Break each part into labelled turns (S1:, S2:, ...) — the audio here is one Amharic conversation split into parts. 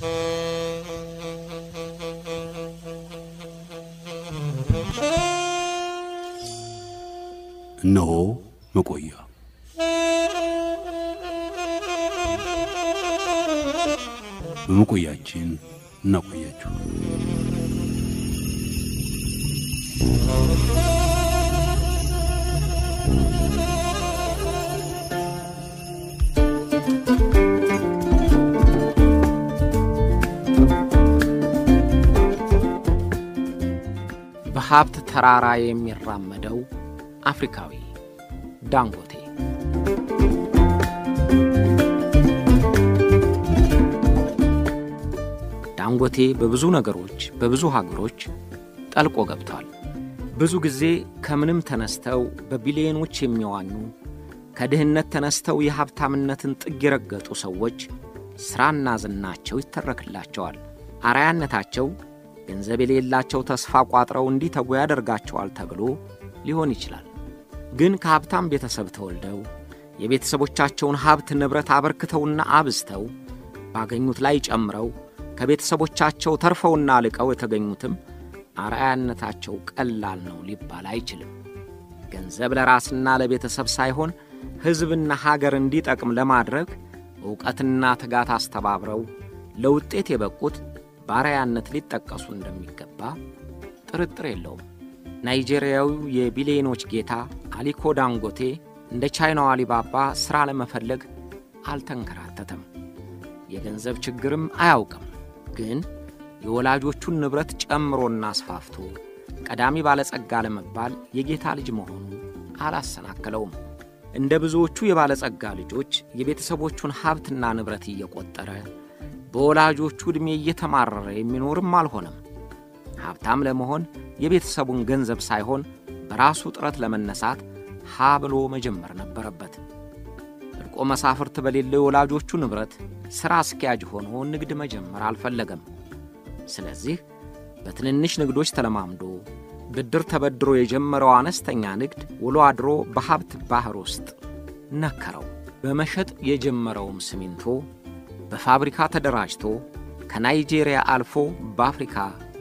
S1: እነሆ መቆያ በመቆያችን እናቆያችሁ።
S2: በሀብት ተራራ የሚራመደው አፍሪካዊ ዳንጎቴ ዳንጎቴ በብዙ ነገሮች በብዙ ሀገሮች ጠልቆ ገብቷል። ብዙ ጊዜ ከምንም ተነስተው በቢሊዮኖች የሚዋኙ ከድህነት ተነስተው የሀብታምነትን ጥግ የረገጡ ሰዎች ሥራና ዝናቸው ይተረክላቸዋል። አርአያነታቸው ገንዘብ የሌላቸው ተስፋ ቋጥረው እንዲተጉ ያደርጋቸዋል ተብሎ ሊሆን ይችላል። ግን ከሀብታም ቤተሰብ ተወልደው የቤተሰቦቻቸውን ሀብት ንብረት አበርክተውና አብዝተው ባገኙት ላይ ጨምረው ከቤተሰቦቻቸው ተርፈውና ልቀው የተገኙትም አርአያነታቸው ቀላል ነው ሊባል አይችልም። ገንዘብ ለራስና ለቤተሰብ ሳይሆን ሕዝብና ሀገር እንዲጠቅም ለማድረግ ዕውቀትና ትጋት አስተባብረው ለውጤት የበቁት በአርአያነት ሊጠቀሱ እንደሚገባ ጥርጥር የለውም። ናይጄሪያዊው የቢሊዮኖች ጌታ አሊኮ ዳንጎቴ እንደ ቻይናው አሊባባ ሥራ ለመፈለግ አልተንከራተተም። የገንዘብ ችግርም አያውቅም። ግን የወላጆቹን ንብረት ጨምሮና አስፋፍቶ ቀዳሚ ባለጸጋ ለመባል የጌታ ልጅ መሆኑ አላሰናከለውም። እንደ ብዙዎቹ የባለጸጋ ልጆች የቤተሰቦቹን ሀብትና ንብረት እየቆጠረ በወላጆቹ ዕድሜ እየተማረረ የሚኖርም አልሆነም። ሀብታም ለመሆን የቤተሰቡን ገንዘብ ሳይሆን በራሱ ጥረት ለመነሳት ሀ ብሎ መጀመር ነበረበት። እልቆ መሳፍርት በሌለው የወላጆቹ ንብረት ሥራ አስኪያጅ ሆኖ ንግድ መጀመር አልፈለገም። ስለዚህ በትንንሽ ንግዶች ተለማምዶ ብድር ተበድሮ የጀመረው አነስተኛ ንግድ ውሎ አድሮ በሀብት ባሕር ውስጥ ነከረው። በመሸጥ የጀመረውም ሲሚንቶ በፋብሪካ ተደራጅቶ ከናይጄሪያ አልፎ በአፍሪካ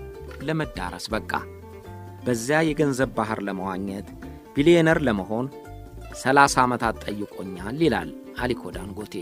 S2: ለመዳረስ በቃ። በዚያ የገንዘብ ባሕር ለመዋኘት ቢሊዮነር ለመሆን ሰላሳ ዓመታት ጠይቆኛል ይላል አሊኮ ዳንጎቴ።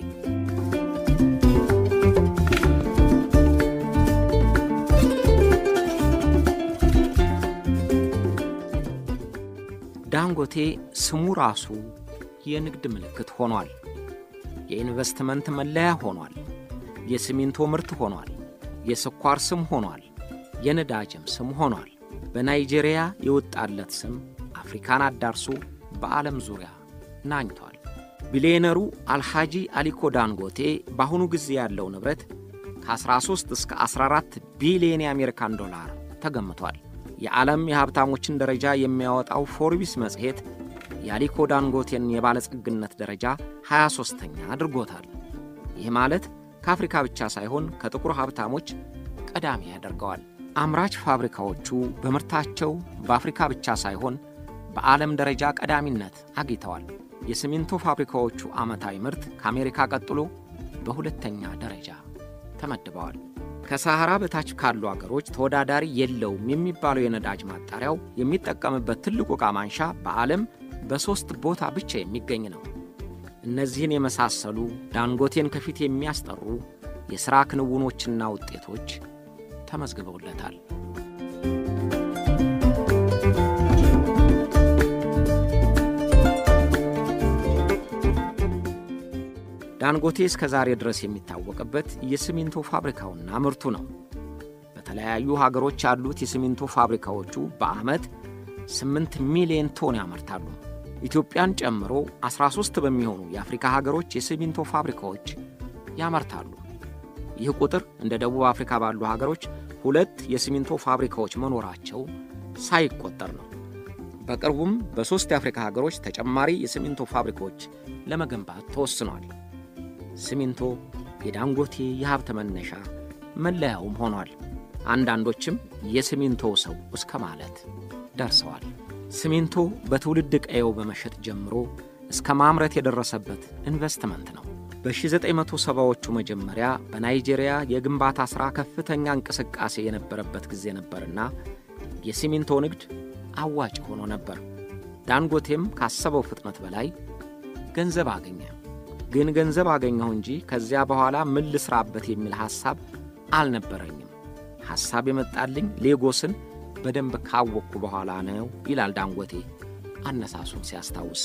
S2: ዳንጎቴ ስሙ ራሱ የንግድ ምልክት ሆኗል። የኢንቨስትመንት መለያ ሆኗል። የሲሚንቶ ምርት ሆኗል። የስኳር ስም ሆኗል። የነዳጅም ስም ሆኗል። በናይጄሪያ የወጣለት ስም አፍሪካን አዳርሶ በዓለም ዙሪያ ናኝቷል። ቢሊዮነሩ አልሃጂ አሊኮ ዳንጎቴ በአሁኑ ጊዜ ያለው ንብረት ከ13 እስከ 14 ቢሊዮን የአሜሪካን ዶላር ተገምቷል። የዓለም የሀብታሞችን ደረጃ የሚያወጣው ፎርቢስ መጽሔት የአሊኮ ዳንጎቴን የባለጸግነት ደረጃ 23ተኛ አድርጎታል። ይህ ማለት ከአፍሪካ ብቻ ሳይሆን ከጥቁር ሀብታሞች ቀዳሚ ያደርገዋል። አምራች ፋብሪካዎቹ በምርታቸው በአፍሪካ ብቻ ሳይሆን በዓለም ደረጃ ቀዳሚነት አግኝተዋል። የሲሚንቶ ፋብሪካዎቹ ዓመታዊ ምርት ከአሜሪካ ቀጥሎ በሁለተኛ ደረጃ ተመድበዋል። ከሳሐራ በታች ካሉ አገሮች ተወዳዳሪ የለውም የሚባለው የነዳጅ ማጣሪያው የሚጠቀምበት ትልቁ ዕቃ ማንሻ በዓለም በሦስት ቦታ ብቻ የሚገኝ ነው። እነዚህን የመሳሰሉ ዳንጎቴን ከፊት የሚያስጠሩ የሥራ ክንውኖችና ውጤቶች ተመዝግበውለታል። ዳንጎቴ እስከ ዛሬ ድረስ የሚታወቅበት የሲሚንቶ ፋብሪካውና ምርቱ ነው። በተለያዩ ሀገሮች ያሉት የሲሚንቶ ፋብሪካዎቹ በዓመት 8 ሚሊዮን ቶን ያመርታሉ። ኢትዮጵያን ጨምሮ 13 በሚሆኑ የአፍሪካ ሀገሮች የሲሚንቶ ፋብሪካዎች ያመርታሉ። ይህ ቁጥር እንደ ደቡብ አፍሪካ ባሉ ሀገሮች ሁለት የሲሚንቶ ፋብሪካዎች መኖራቸው ሳይቆጠር ነው። በቅርቡም በሦስት የአፍሪካ ሀገሮች ተጨማሪ የሲሚንቶ ፋብሪካዎች ለመገንባት ተወስኗል። ሲሚንቶ የዳንጎቴ የሀብት መነሻ መለያውም ሆኗል። አንዳንዶችም የሲሚንቶ ሰው እስከ ማለት ደርሰዋል። ሲሚንቶ በትውልድ ቀየው በመሸጥ ጀምሮ እስከ ማምረት የደረሰበት ኢንቨስትመንት ነው። በ1970ዎቹ መጀመሪያ በናይጄሪያ የግንባታ ሥራ ከፍተኛ እንቅስቃሴ የነበረበት ጊዜ ነበርና የሲሚንቶ ንግድ አዋጭ ሆኖ ነበር። ዳንጎቴም ካሰበው ፍጥነት በላይ ገንዘብ አገኘ። ግን ገንዘብ አገኘሁ እንጂ ከዚያ በኋላ ምን ልስራበት የሚል ሐሳብ አልነበረኝም። ሐሳብ የመጣልኝ ሌጎስን በደንብ ካወቅኩ በኋላ ነው ይላል ዳንጎቴ አነሳሱን ሲያስታውስ።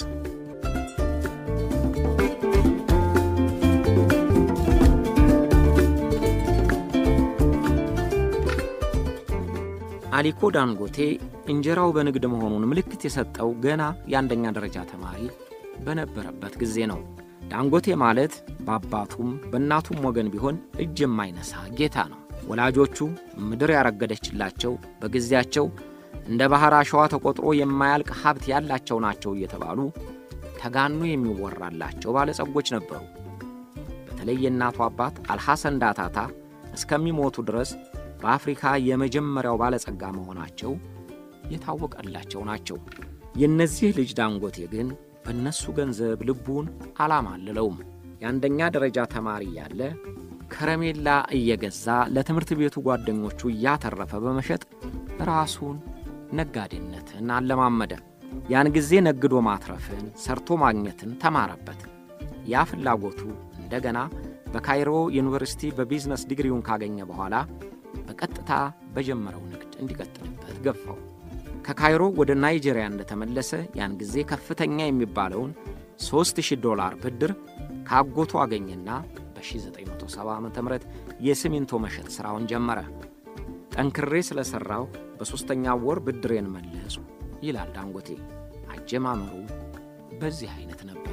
S2: አሊኮ ዳንጎቴ እንጀራው በንግድ መሆኑን ምልክት የሰጠው ገና የአንደኛ ደረጃ ተማሪ በነበረበት ጊዜ ነው። ዳንጎቴ ማለት በአባቱም በእናቱም ወገን ቢሆን እጅ የማይነሳ ጌታ ነው። ወላጆቹ ምድር ያረገደችላቸው በጊዜያቸው እንደ ባሕር አሸዋ ተቆጥሮ የማያልቅ ሀብት ያላቸው ናቸው እየተባሉ ተጋኖ የሚወራላቸው ባለጸጎች ነበሩ። በተለይ የእናቱ አባት አልሐሰን ዳታታ እስከሚሞቱ ድረስ በአፍሪካ የመጀመሪያው ባለጸጋ መሆናቸው የታወቀላቸው ናቸው። የእነዚህ ልጅ ዳንጎቴ ግን በእነሱ ገንዘብ ልቡን አላማልለውም። የአንደኛ ደረጃ ተማሪ ያለ ከረሜላ እየገዛ ለትምህርት ቤቱ ጓደኞቹ እያተረፈ በመሸጥ ራሱን ነጋዴነትን አለማመደ። ያን ጊዜ ነግዶ ማትረፍን፣ ሰርቶ ማግኘትን ተማረበት። ያ ፍላጎቱ እንደገና በካይሮ ዩኒቨርሲቲ በቢዝነስ ዲግሪውን ካገኘ በኋላ በቀጥታ በጀመረው ንግድ እንዲቀጥልበት ገፋው። ከካይሮ ወደ ናይጄሪያ እንደተመለሰ ያን ጊዜ ከፍተኛ የሚባለውን 3000 ዶላር ብድር ከአጎቱ አገኘና በ1970 ዓ ም የሲሚንቶ መሸጥ ሥራውን ጀመረ። ጠንክሬ ስለሠራሁ በሦስተኛው ወር ብድሬን መለሱ ይላል ዳንጎቴ። አጀማመሩ በዚህ አይነት ነበር።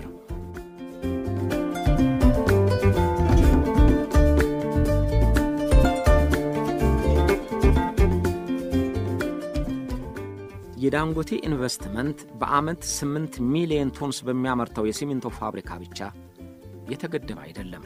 S2: የዳንጎቴ ኢንቨስትመንት በዓመት 8 ሚሊዮን ቶንስ በሚያመርተው የሲሚንቶ ፋብሪካ ብቻ የተገደበ አይደለም።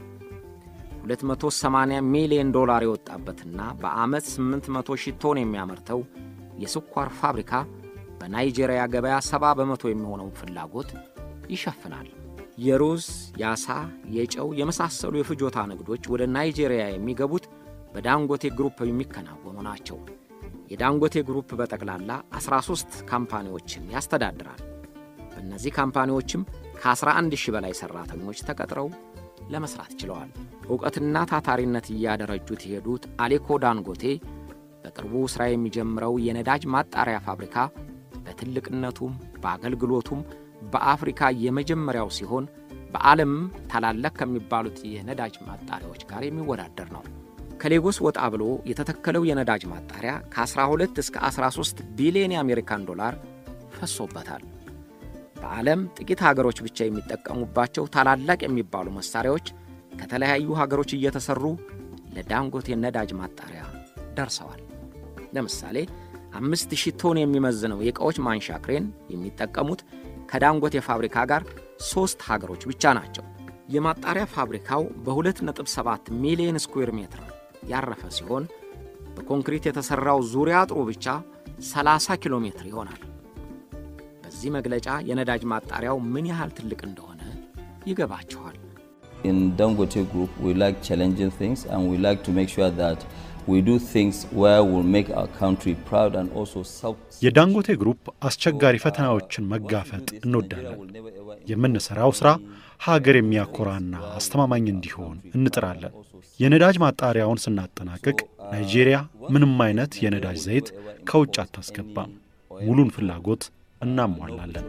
S2: 280 ሚሊዮን ዶላር የወጣበትና በዓመት 800 ሺህ ቶን የሚያመርተው የስኳር ፋብሪካ በናይጄሪያ ገበያ 70 በመቶ የሚሆነውን ፍላጎት ይሸፍናል። የሩዝ፣ የዓሣ፣ የጨው የመሳሰሉ የፍጆታ ንግዶች ወደ ናይጄሪያ የሚገቡት በዳንጎቴ ግሩፕ የሚከናወኑ ናቸው። የዳንጎቴ ግሩፕ በጠቅላላ 13 ካምፓኒዎችን ያስተዳድራል። በእነዚህ ካምፓኒዎችም ከ11 ሺህ በላይ ሠራተኞች ተቀጥረው ለመሥራት ችለዋል። ዕውቀትና ታታሪነት እያደረጁት የሄዱት አሊኮ ዳንጎቴ በቅርቡ ሥራ የሚጀምረው የነዳጅ ማጣሪያ ፋብሪካ በትልቅነቱም በአገልግሎቱም በአፍሪካ የመጀመሪያው ሲሆን በዓለምም ታላላቅ ከሚባሉት የነዳጅ ማጣሪያዎች ጋር የሚወዳደር ነው። ከሌጎስ ወጣ ብሎ የተተከለው የነዳጅ ማጣሪያ ከ12 እስከ 13 ቢሊዮን የአሜሪካን ዶላር ፈሶበታል። በዓለም ጥቂት ሀገሮች ብቻ የሚጠቀሙባቸው ታላላቅ የሚባሉ መሣሪያዎች ከተለያዩ ሀገሮች እየተሠሩ ለዳንጎቴ ነዳጅ ማጣሪያ ደርሰዋል። ለምሳሌ አምስት ሺህ ቶን የሚመዝነው የዕቃዎች ማንሻ ክሬን የሚጠቀሙት ከዳንጎቴ ፋብሪካ ጋር ሦስት ሀገሮች ብቻ ናቸው። የማጣሪያ ፋብሪካው በ2.7 ሚሊዮን ስኩዌር ሜትር ያረፈ ሲሆን በኮንክሪት የተሠራው ዙሪያ አጥሩ ብቻ 30 ኪሎ ሜትር ይሆናል። በዚህ መግለጫ የነዳጅ ማጣሪያው ምን ያህል ትልቅ እንደሆነ ይገባችኋል።
S3: In Dangote Group, we like challenging things and we like to make sure that we do things where we'll make our country proud and also self.
S4: የዳንጎቴ ግሩፕ አስቸጋሪ ፈተናዎችን መጋፈጥ እንወዳለን። የምንሠራው ሥራ ሀገር የሚያኮራና አስተማማኝ እንዲሆን እንጥራለን። የነዳጅ ማጣሪያውን ስናጠናቅቅ ናይጄሪያ ምንም አይነት የነዳጅ ዘይት ከውጭ አታስገባም። ሙሉን ፍላጎት እናሟላለን።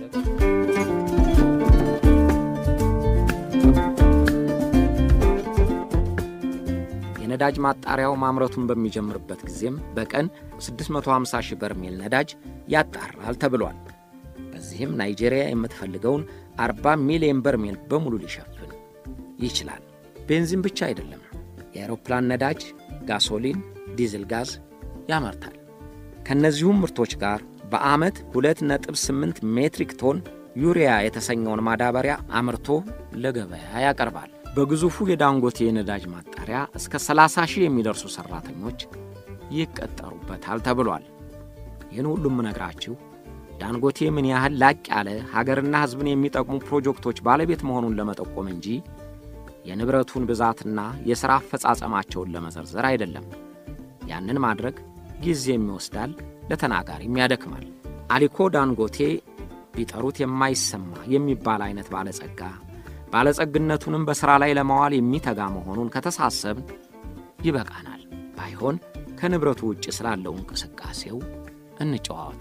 S2: የነዳጅ ማጣሪያው ማምረቱን በሚጀምርበት ጊዜም በቀን 650 ሺህ በርሜል ነዳጅ ያጣራል ተብሏል። በዚህም ናይጄሪያ የምትፈልገውን 40 ሚሊዮን በርሜል በሙሉ ሊሸፍን ይችላል። ቤንዚን ብቻ አይደለም፣ የአውሮፕላን ነዳጅ፣ ጋሶሊን፣ ዲዝል ጋዝ ያመርታል። ከእነዚሁም ምርቶች ጋር በዓመት 2.8 ሜትሪክ ቶን ዩሪያ የተሰኘውን ማዳበሪያ አምርቶ ለገበያ ያቀርባል። በግዙፉ የዳንጎቴ የነዳጅ ማጣሪያ እስከ 30 ሺህ የሚደርሱ ሠራተኞች ይቀጠሩበታል ተብሏል። ይህን ሁሉም ነግራችሁ ዳንጎቴ ምን ያህል ላቅ ያለ ሀገርና ሕዝብን የሚጠቅሙ ፕሮጀክቶች ባለቤት መሆኑን ለመጠቆም እንጂ የንብረቱን ብዛትና የሥራ አፈጻጸማቸውን ለመዘርዘር አይደለም። ያንን ማድረግ ጊዜም ይወስዳል፣ ለተናጋሪም ያደክማል። አሊኮ ዳንጎቴ ቢጠሩት የማይሰማ የሚባል አይነት ባለጸጋ ባለጸግነቱንም በሥራ ላይ ለማዋል የሚተጋ መሆኑን ከተሳሰብን ይበቃናል። ባይሆን ከንብረቱ ውጭ ስላለው እንቅስቃሴው እንጨዋወት።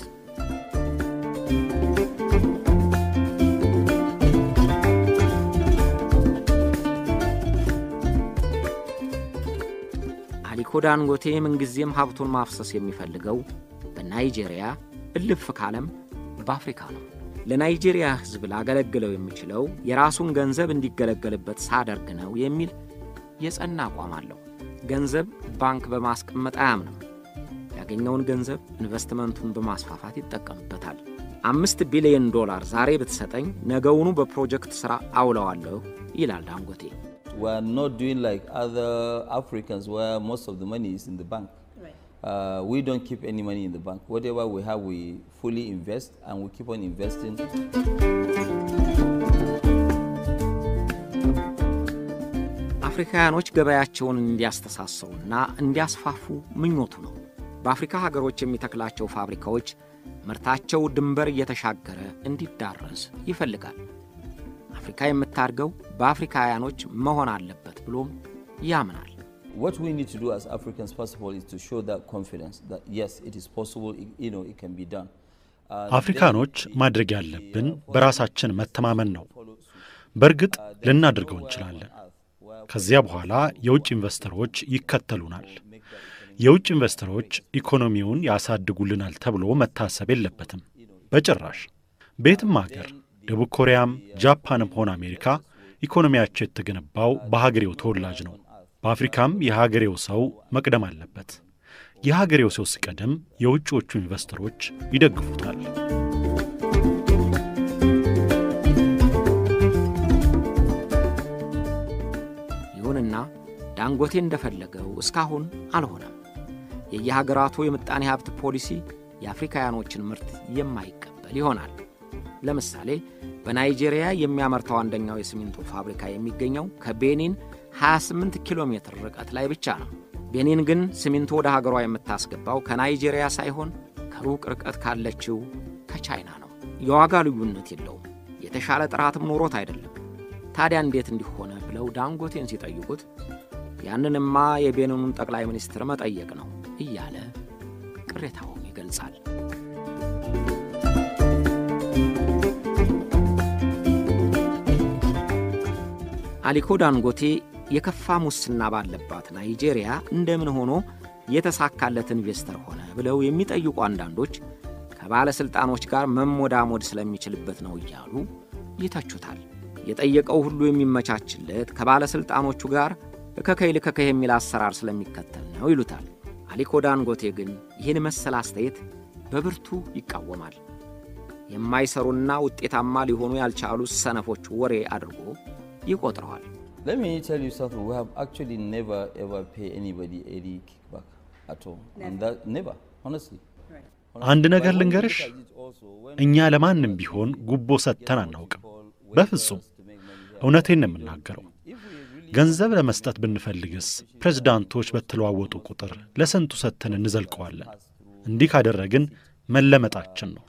S2: አሊኮ ዳንጎቴ ምንጊዜም ሀብቱን ማፍሰስ የሚፈልገው በናይጄሪያ እልፍ ካለም በአፍሪካ ነው። ለናይጄሪያ ሕዝብ ላገለግለው የሚችለው የራሱን ገንዘብ እንዲገለገልበት ሳደርግ ነው የሚል የጸና አቋም አለው። ገንዘብ ባንክ በማስቀመጥ አያምንም። ያገኘውን ገንዘብ ኢንቨስትመንቱን በማስፋፋት ይጠቀምበታል። አምስት ቢሊዮን ዶላር ዛሬ ብትሰጠኝ ነገውኑ በፕሮጀክት ሥራ አውለዋለሁ ይላል ዳንጎቴ።
S3: We are not doing like other Africans where most of the money is in the bank. Uh, we don't keep any money in the bank. Whatever we have, we fully invest and we keep on investing.
S2: አፍሪካውያኖች ገበያቸውን እንዲያስተሳስሩና እንዲያስፋፉ ምኞቱ ነው። በአፍሪካ ሀገሮች የሚተክላቸው ፋብሪካዎች ምርታቸው ድንበር እየተሻገረ እንዲዳረስ ይፈልጋል። አፍሪካ የምታድገው በአፍሪካውያኖች መሆን አለበት ብሎም ያምናል።
S3: What we need to do as Africans, first of all, is to show that confidence that yes, it is possible, it, you know, it can be done. Uh,
S4: አፍሪካኖች ማድረግ ያለብን በራሳችን መተማመን ነው። በእርግጥ ልናደርገው እንችላለን። ከዚያ በኋላ የውጭ ኢንቨስተሮች ይከተሉናል። የውጭ ኢንቨስተሮች ኢኮኖሚውን ያሳድጉልናል ተብሎ መታሰብ የለበትም በጭራሽ። በየትም አገር ደቡብ ኮሪያም ጃፓንም ሆነ አሜሪካ ኢኮኖሚያቸው የተገነባው በሀገሬው ተወላጅ ነው። በአፍሪካም የሀገሬው ሰው መቅደም አለበት። የሀገሬው ሰው ሲቀደም የውጭዎቹ ኢንቨስተሮች ይደግፉታል።
S2: ይሁንና ዳንጎቴ እንደፈለገው እስካሁን አልሆነም። የየሀገራቱ የምጣኔ ሀብት ፖሊሲ የአፍሪካውያኖችን ምርት የማይቀበል ይሆናል። ለምሳሌ በናይጄሪያ የሚያመርተው አንደኛው የሲሚንቶ ፋብሪካ የሚገኘው ከቤኒን 28 ኪሎ ሜትር ርቀት ላይ ብቻ ነው። ቤኒን ግን ሲሚንቶ ወደ ሀገሯ የምታስገባው ከናይጄሪያ ሳይሆን ከሩቅ ርቀት ካለችው ከቻይና ነው። የዋጋ ልዩነት የለውም። የተሻለ ጥራትም ኖሮት አይደለም። ታዲያ እንዴት እንዲሆነ ብለው ዳንጎቴን ሲጠይቁት ያንንማ የቤኒኑን ጠቅላይ ሚኒስትር መጠየቅ ነው እያለ ቅሬታውን ይገልጻል። አሊኮ ዳንጎቴ የከፋ ሙስና ባለባት ናይጄሪያ እንደምን ሆኖ የተሳካለት ኢንቨስተር ሆነ ብለው የሚጠይቁ አንዳንዶች ከባለሥልጣኖች ጋር መሞዳሞድ ስለሚችልበት ነው እያሉ ይተቹታል። የጠየቀው ሁሉ የሚመቻችለት ከባለሥልጣኖቹ ጋር እከከይ ልከከይ የሚል አሰራር ስለሚከተል ነው ይሉታል። አሊኮ ዳንጎቴ ግን ይህን መሰል አስተያየት በብርቱ ይቃወማል። የማይሰሩና ውጤታማ ሊሆኑ ያልቻሉ ሰነፎች ወሬ አድርጎ ይቆጥረዋል።
S3: Let me tell you something. We have actually never ever pay anybody any kickback at all. And that never, honestly.
S4: አንድ ነገር ልንገርሽ፣ እኛ ለማንም ቢሆን ጉቦ ሰጥተን አናውቅም። በፍጹም እውነቴን ነው የምናገረው። ገንዘብ ለመስጠት ብንፈልግስ ፕሬዝዳንቶች በተለዋወጡ ቁጥር ለስንቱ ሰጥተን እንዘልቀዋለን። እንዲህ ካደረግን መለመጣችን ነው።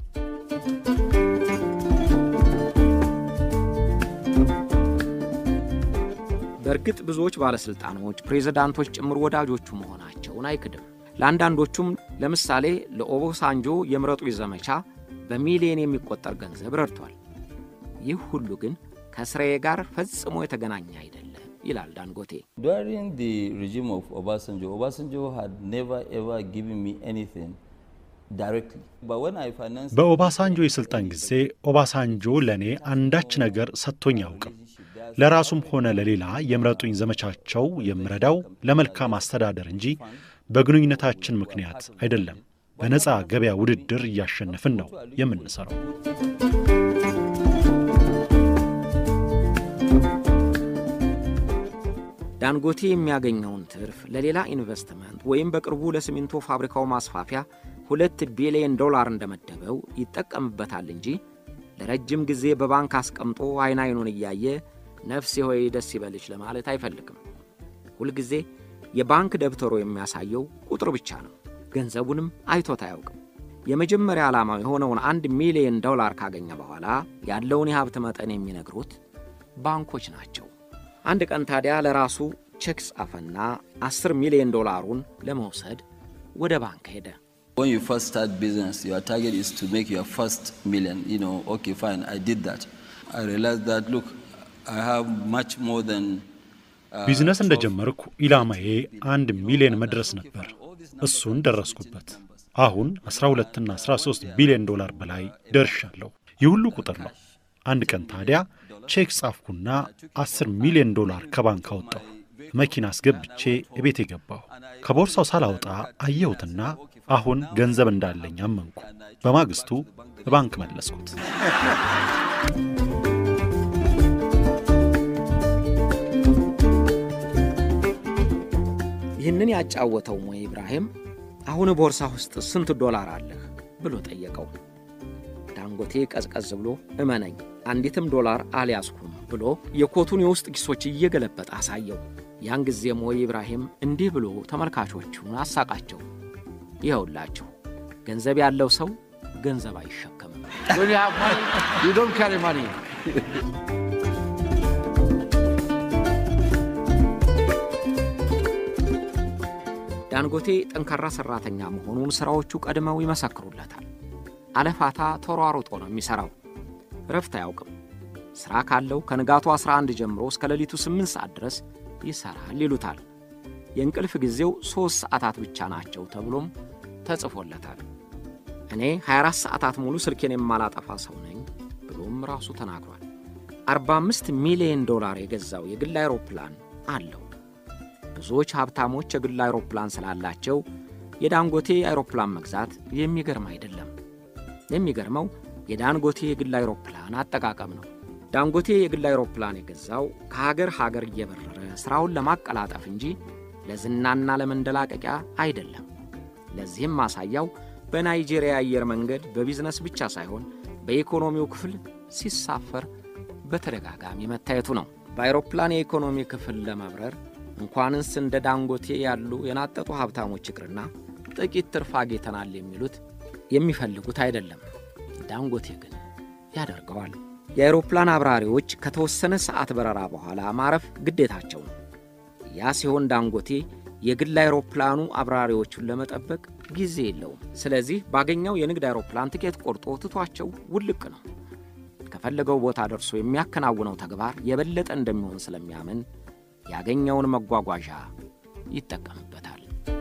S2: በእርግጥ ብዙዎች ባለሥልጣኖች፣ ፕሬዝዳንቶች ጭምር ወዳጆቹ መሆናቸውን አይክድም። ለአንዳንዶቹም ለምሳሌ ለኦቦሳንጆ የምረጡኝ ዘመቻ በሚሊዮን የሚቆጠር ገንዘብ ረድቷል። ይህ ሁሉ ግን ከስራዬ ጋር ፈጽሞ የተገናኘ አይደለም ይላል ዳንጎቴ።
S3: During the regime of Obasanjo, Obasanjo had never ever given me anything directly. But when I financed
S4: በኦባሳንጆ የሥልጣን ጊዜ ኦባሳንጆ ለእኔ አንዳች ነገር ሰጥቶኝ አያውቅም። ለራሱም ሆነ ለሌላ የምረጡኝ ዘመቻቸው የምረዳው ለመልካም አስተዳደር እንጂ በግንኙነታችን ምክንያት አይደለም። በነፃ ገበያ ውድድር እያሸነፍን ነው የምንሠራው።
S2: ዳንጎቴ የሚያገኘውን ትርፍ ለሌላ ኢንቨስትመንት ወይም በቅርቡ ለሲሚንቶ ፋብሪካው ማስፋፊያ ሁለት ቢሊዮን ዶላር እንደመደበው ይጠቀምበታል እንጂ ለረጅም ጊዜ በባንክ አስቀምጦ አይን አይኑን እያየ ነፍሴ ሆይ ደስ ይበልሽ ለማለት አይፈልግም። ሁልጊዜ የባንክ ደብተሮ የሚያሳየው ቁጥር ብቻ ነው። ገንዘቡንም አይቶት አያውቅም። የመጀመሪያ ዓላማው የሆነውን አንድ ሚሊዮን ዶላር ካገኘ በኋላ ያለውን የሀብት መጠን የሚነግሩት ባንኮች ናቸው። አንድ ቀን ታዲያ ለራሱ ቼክ ጻፈና 10 ሚሊዮን ዶላሩን ለመውሰድ ወደ ባንክ ሄደ።
S3: When you first start business, your target is to make your first million. You know, okay, fine, I did that. I realized that, look, I have much more than. uh,
S4: ቢዝነስ እንደጀመርኩ ኢላማዬ አንድ ሚሊዮን መድረስ ነበር። እሱን ደረስኩበት። አሁን 12ና 13 ቢሊዮን ዶላር በላይ ደርሻለሁ። ይህ ሁሉ ቁጥር ነው። አንድ ቀን ታዲያ ቼክ ጻፍኩና 10 ሚሊዮን ዶላር ከባንክ አወጣሁ። መኪና አስገብቼ እቤት የገባሁ ከቦርሳው ሳላወጣ አየሁትና አሁን ገንዘብ እንዳለኝ አመንኩ። በማግስቱ ባንክ መለስኩት።
S2: ይህንን ያጫወተው ሞ ኢብራሂም አሁን ቦርሳ ውስጥ ስንት ዶላር አለህ ብሎ ጠየቀው። ዳንጎቴ ቀዝቀዝ ብሎ እመነኝ አንዲትም ዶላር አልያዝኩም ብሎ የኮቱን የውስጥ ኪሶች እየገለበጠ አሳየው። ያን ጊዜ ሞ ኢብራሂም እንዲህ ብሎ ተመልካቾቹን አሳቃቸው። ይኸውላችሁ ገንዘብ ያለው ሰው ገንዘብ አይሸከምም።
S5: When you have money, you don't carry money.
S2: ዳንጎቴ ጠንካራ ሠራተኛ መሆኑን ሥራዎቹ ቀድመው ይመሰክሩለታል። አለፋታ ተሯሩጦ ነው የሚሠራው። ረፍት አያውቅም። ሥራ ካለው ከንጋቱ 11 ጀምሮ እስከ ሌሊቱ 8 ሰዓት ድረስ ይሠራል ይሉታል። የእንቅልፍ ጊዜው ሦስት ሰዓታት ብቻ ናቸው ተብሎም ተጽፎለታል። እኔ 24 ሰዓታት ሙሉ ስልኬን የማላጠፋ ሰው ነኝ ብሎም ራሱ ተናግሯል። 45 ሚሊዮን ዶላር የገዛው የግል አይሮፕላን አለው። ብዙዎች ሀብታሞች የግል አይሮፕላን ስላላቸው የዳንጎቴ አይሮፕላን መግዛት የሚገርም አይደለም። የሚገርመው የዳንጎቴ የግል አይሮፕላን አጠቃቀም ነው። ዳንጎቴ የግል አይሮፕላን የገዛው ከሀገር ሀገር እየበረረ ሥራውን ለማቀላጠፍ እንጂ ለዝናና ለመንደላቀቂያ አይደለም። ለዚህም ማሳያው በናይጄሪያ አየር መንገድ በቢዝነስ ብቻ ሳይሆን በኢኮኖሚው ክፍል ሲሳፈር በተደጋጋሚ መታየቱ ነው። በአይሮፕላን የኢኮኖሚ ክፍል ለመብረር እንኳንስ እንደ ዳንጎቴ ያሉ የናጠጡ ሀብታሞች ይቅርና ጥቂት ትርፍ አግኝተናል የሚሉት የሚፈልጉት አይደለም። ዳንጎቴ ግን ያደርገዋል። የአይሮፕላን አብራሪዎች ከተወሰነ ሰዓት በረራ በኋላ ማረፍ ግዴታቸው ነው። ያ ሲሆን ዳንጎቴ የግል አይሮፕላኑ አብራሪዎቹን ለመጠበቅ ጊዜ የለውም። ስለዚህ ባገኘው የንግድ አይሮፕላን ትኬት ቆርጦ ትቷቸው ውልቅ ነው። ከፈለገው ቦታ ደርሶ የሚያከናውነው ተግባር የበለጠ እንደሚሆን ስለሚያምን ያገኘውን መጓጓዣ ይጠቀምበታል።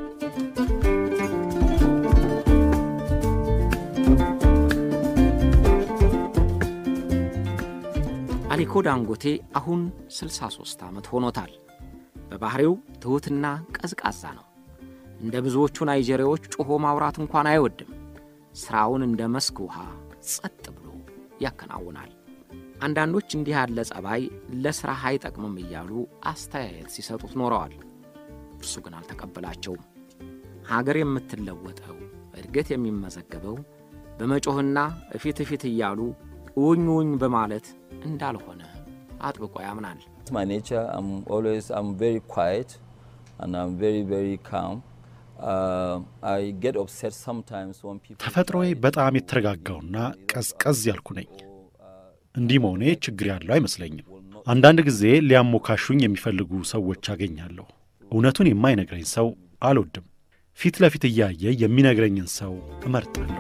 S2: አሊኮ ዳንጎቴ አሁን 63 ዓመት ሆኖታል። በባሕሪው ትሑትና ቀዝቃዛ ነው። እንደ ብዙዎቹ ናይጄሪያዎች ጮኾ ማውራት እንኳን አይወድም። ሥራውን እንደ መስክ ውሃ ጸጥ ብሎ ያከናውናል። አንዳንዶች እንዲህ ያለ ጸባይ ለሥራህ አይጠቅምም እያሉ አስተያየት ሲሰጡት ኖረዋል። እርሱ ግን አልተቀበላቸውም። ሀገር የምትለወጠው እድገት የሚመዘገበው በመጮህና እፊት እፊት እያሉ ውኝ ውኝ በማለት እንዳልሆነ አጥብቆ ያምናል።
S3: my nature. I'm always I'm very quiet and I'm very very calm. Uh, I get upset sometimes when people.
S4: ተፈጥሮዬ በጣም የተረጋጋውና ቀዝቀዝ ያልኩ ነኝ። እንዲህ መሆኔ ችግር ያለው አይመስለኝም። አንዳንድ ጊዜ ሊያሞካሹኝ የሚፈልጉ ሰዎች አገኛለሁ። እውነቱን የማይነግረኝ ሰው አልወድም። ፊት ለፊት እያየ የሚነግረኝን ሰው እመርጣለሁ።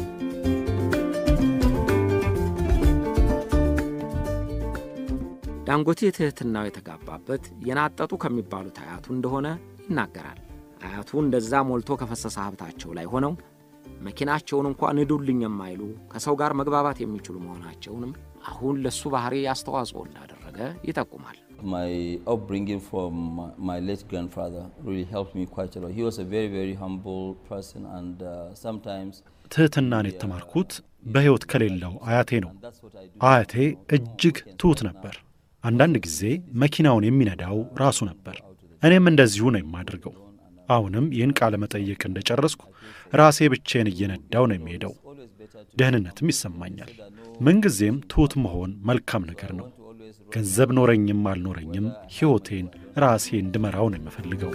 S2: ዳንጎቴ ትሕትናው የተጋባበት የናጠጡ ከሚባሉት አያቱ እንደሆነ ይናገራል። አያቱ እንደዛ ሞልቶ ከፈሰሰ ሀብታቸው ላይ ሆነው መኪናቸውን እንኳ ንዱልኝ የማይሉ ከሰው ጋር መግባባት የሚችሉ መሆናቸውንም አሁን ለሱ ባህሪ አስተዋጽኦ እንዳደረገ ይጠቁማል።
S3: My upbringing from my, my late grandfather really helped me quite a lot. He was a very very humble person and uh, sometimes.
S4: ትሕትናን የተማርኩት በሕይወት ከሌለው አያቴ ነው።
S3: That's what I do.
S4: አያቴ እጅግ ትሑት ነበር። አንዳንድ ጊዜ መኪናውን የሚነዳው ራሱ ነበር። እኔም እንደዚሁ ነው የማደርገው። አሁንም ይህን ቃለ መጠየቅ እንደጨረስኩ ራሴ ብቼን እየነዳው ነው የሚሄደው። ደህንነትም ይሰማኛል። ምንጊዜም ትሑት መሆን መልካም ነገር ነው። ገንዘብ ኖረኝም አልኖረኝም ሕይወቴን ራሴ እንድመራው ነው የምፈልገው።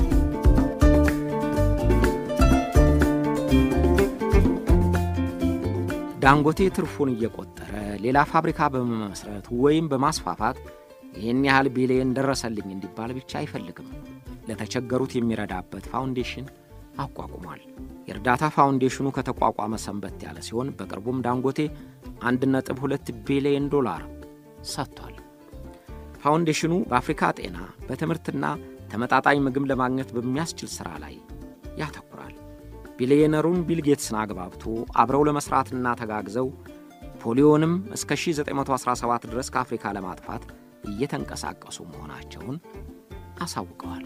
S2: ዳንጎቴ ትርፉን እየቆጠረ ሌላ ፋብሪካ በመመስረት ወይም በማስፋፋት ይህን ያህል ቢሊየን ደረሰልኝ እንዲባል ብቻ አይፈልግም። ለተቸገሩት የሚረዳበት ፋውንዴሽን አቋቁሟል። የእርዳታ ፋውንዴሽኑ ከተቋቋመ ሰንበት ያለ ሲሆን በቅርቡም ዳንጎቴ 1.2 ቢሊየን ዶላር ሰጥቷል። ፋውንዴሽኑ በአፍሪካ ጤና፣ በትምህርትና ተመጣጣኝ ምግብ ለማግኘት በሚያስችል ሥራ ላይ ያተኩራል። ቢሊየነሩን ቢል ጌትስን አግባብቶ አብረው ለመሥራትና ተጋግዘው ፖሊዮንም እስከ 1917 ድረስ ከአፍሪካ ለማጥፋት እየተንቀሳቀሱ መሆናቸውን አሳውቀዋል።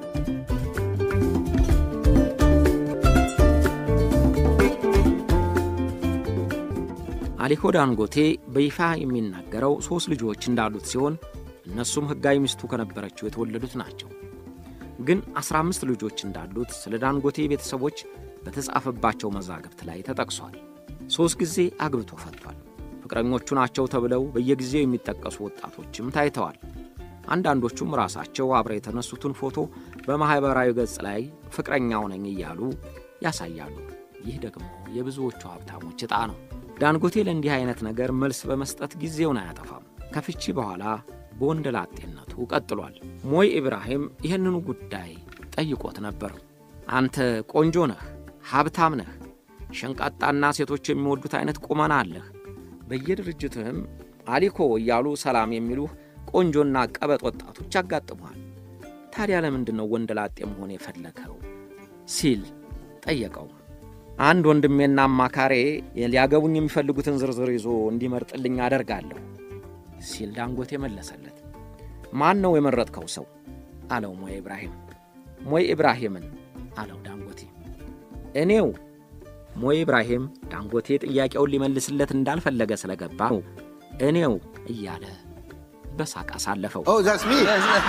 S2: አሊኮ ዳንጎቴ በይፋ የሚናገረው ሦስት ልጆች እንዳሉት ሲሆን እነሱም ሕጋዊ ሚስቱ ከነበረችው የተወለዱት ናቸው። ግን 15 ልጆች እንዳሉት ስለ ዳንጎቴ ቤተሰቦች በተጻፈባቸው መዛግብት ላይ ተጠቅሷል። ሦስት ጊዜ አግብቶ ፈቷል። ፍቅረኞቹ ናቸው ተብለው በየጊዜው የሚጠቀሱ ወጣቶችም ታይተዋል። አንዳንዶቹም ራሳቸው አብረው የተነሱትን ፎቶ በማኅበራዊ ገጽ ላይ ፍቅረኛው ነኝ እያሉ ያሳያሉ። ይህ ደግሞ የብዙዎቹ ሀብታሞች ዕጣ ነው። ዳንጎቴ ለእንዲህ አይነት ነገር መልስ በመስጠት ጊዜውን አያጠፋም። ከፍቺ በኋላ በወንደላጤነቱ ቀጥሏል። ሞይ ኢብራሂም ይህንኑ ጉዳይ ጠይቆት ነበር። አንተ ቆንጆ ነህ፣ ሀብታም ነህ፣ ሸንቃጣና ሴቶች የሚወዱት አይነት ቁመና አለህ። በየድርጅትህም አሊኮ እያሉ ሰላም የሚሉህ ቆንጆና ቀበጥ ወጣቶች ያጋጥሙሃል። ታዲያ ለምንድን ነው ወንደላጤ መሆን የፈለግኸው? ሲል ጠየቀው። አንድ ወንድሜና አማካሬ ሊያገቡኝ የሚፈልጉትን ዝርዝር ይዞ እንዲመርጥልኝ አደርጋለሁ ሲል ዳንጎቴ መለሰለት። ማን ነው የመረጥከው ሰው? አለው ሞይ ኢብራሂም። ሞይ ኢብራሂምን አለው ዳንጎቴ። እኔው። ሞይ ኢብራሂም ዳንጎቴ ጥያቄውን ሊመልስለት እንዳልፈለገ ስለገባ እኔው እያለ በሳቅ አሳለፈው።
S6: Oh, that's me.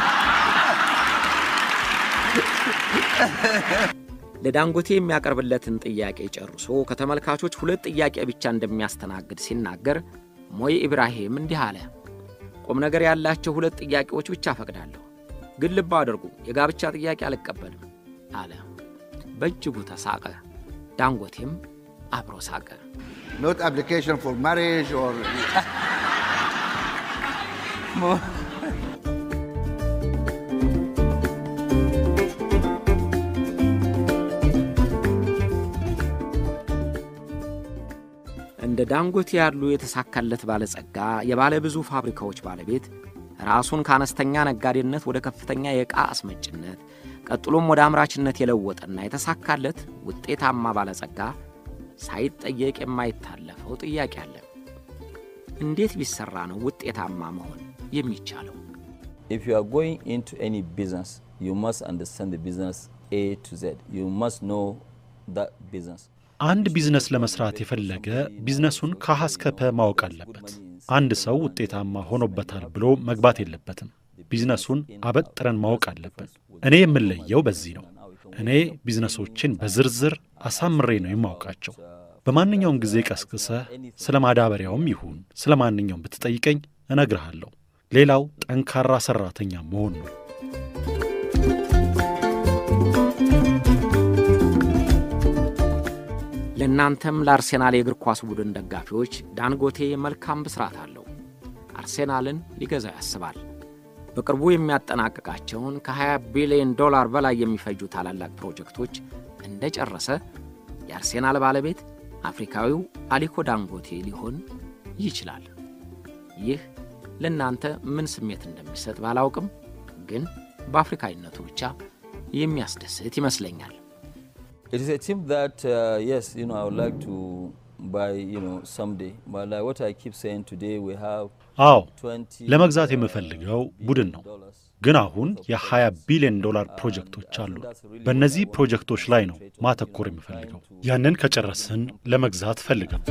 S2: ለዳንጎቴ የሚያቀርብለትን ጥያቄ ጨርሶ ከተመልካቾች ሁለት ጥያቄ ብቻ እንደሚያስተናግድ ሲናገር ሞይ ኢብራሂም እንዲህ አለ። ቁም ነገር ያላቸው ሁለት ጥያቄዎች ብቻ ፈቅዳለሁ፣ ግን ልብ አድርጉ፣ የጋብቻ ጥያቄ አልቀበልም አለ። በእጅጉ ተሳቀ። ዳንጎቴም አብሮ ሳቀ።
S6: Not application for marriage or.
S2: እንደ ዳንጎቴ ያሉ የተሳካለት ባለጸጋ የባለ ብዙ ፋብሪካዎች ባለቤት ራሱን ከአነስተኛ ነጋዴነት ወደ ከፍተኛ የዕቃ አስመጭነት ቀጥሎም ወደ አምራችነት የለወጠና የተሳካለት ውጤታማ ባለጸጋ ሳይጠየቅ የማይታለፈው ጥያቄ አለ። እንዴት ቢሰራ ነው ውጤታማ መሆን የሚቻለው?
S3: If you are going into any business, you must understand the business A to Z. You must know that business.
S4: አንድ ቢዝነስ ለመስራት የፈለገ ቢዝነሱን ከሀ እስከ ፐ ማወቅ አለበት። አንድ ሰው ውጤታማ ሆኖበታል ብሎ መግባት የለበትም። ቢዝነሱን አበጥረን ማወቅ አለብን። እኔ የምለየው በዚህ ነው። እኔ ቢዝነሶችን በዝርዝር አሳምሬ ነው የማውቃቸው። በማንኛውም ጊዜ ቀስቅሰህ ስለ ማዳበሪያውም ይሁን ስለ ማንኛውም ብትጠይቀኝ እነግርሃለሁ። ሌላው ጠንካራ ሠራተኛ መሆን ነው።
S2: ለእናንተም ለአርሴናል የእግር ኳስ ቡድን ደጋፊዎች ዳንጎቴ መልካም ብስራት አለው። አርሴናልን ሊገዛው ያስባል። በቅርቡ የሚያጠናቅቃቸውን ከ20 ቢሊዮን ዶላር በላይ የሚፈጁ ታላላቅ ፕሮጀክቶች እንደጨረሰ የአርሴናል ባለቤት አፍሪካዊው አሊኮ ዳንጎቴ ሊሆን ይችላል። ይህ ለእናንተ ምን ስሜት እንደሚሰጥ ባላውቅም ግን በአፍሪካዊነቱ ብቻ የሚያስደስት ይመስለኛል።
S3: It is a team that, uh, yes, you know, I would like to buy, you know, someday. But like what I keep saying today, we have
S4: አዎ
S3: 20
S4: ለመግዛት የምፈልገው ቡድን ነው። ግን አሁን የ20 ቢሊዮን ዶላር ፕሮጀክቶች አሉ። በእነዚህ ፕሮጀክቶች ላይ ነው ማተኮር የምፈልገው። ያንን ከጨረስን ለመግዛት ፈልገው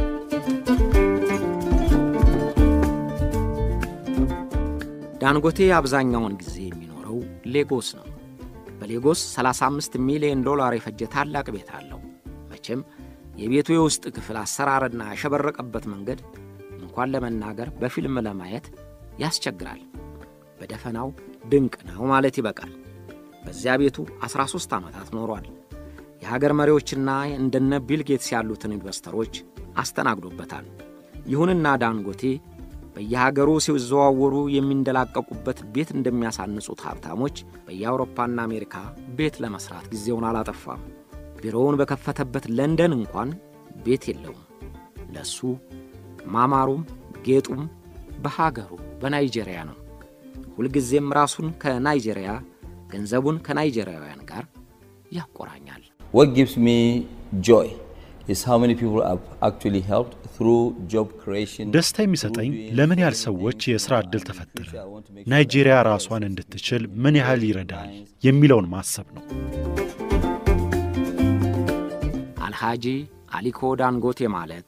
S2: ዳንጎቴ አብዛኛውን ጊዜ የሚኖረው ሌጎስ ነው። በሌጎስ 35 ሚሊዮን ዶላር የፈጀ ታላቅ ቤት አለው። መቼም የቤቱ የውስጥ ክፍል አሰራርና ያሸበረቀበት መንገድ እንኳን ለመናገር በፊልም ለማየት ያስቸግራል። በደፈናው ድንቅ ነው ማለት ይበቃል። በዚያ ቤቱ 13 ዓመታት ኖሯል። የሀገር መሪዎችና እንደነ ቢል ጌትስ ያሉትን ኢንቨስተሮች አስተናግዶበታል። ይሁንና ዳንጎቴ በየሀገሩ ሲዘዋወሩ የሚንደላቀቁበት ቤት እንደሚያሳንጹት ሀብታሞች በየአውሮፓና አሜሪካ ቤት ለመስራት ጊዜውን አላጠፋም። ቢሮውን በከፈተበት ለንደን እንኳን ቤት የለውም። ለሱ ማማሩም ጌጡም በሀገሩ በናይጄሪያ ነው። ሁልጊዜም ራሱን ከናይጄሪያ ገንዘቡን ከናይጄሪያውያን ጋር ያቆራኛል።
S3: What gives me joy is how many people have actually helped through job creation.
S4: ደስታ የሚሰጠኝ ለምን ያህል ሰዎች የሥራ ዕድል ተፈጠረ፣ ናይጄሪያ ራሷን እንድትችል ምን ያህል ይረዳል የሚለውን ማሰብ ነው።
S2: አልሃጂ አሊኮ ዳንጎቴ ማለት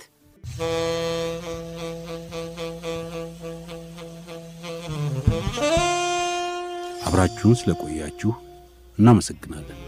S1: አብራችሁን ስለቆያችሁ እናመሰግናለን።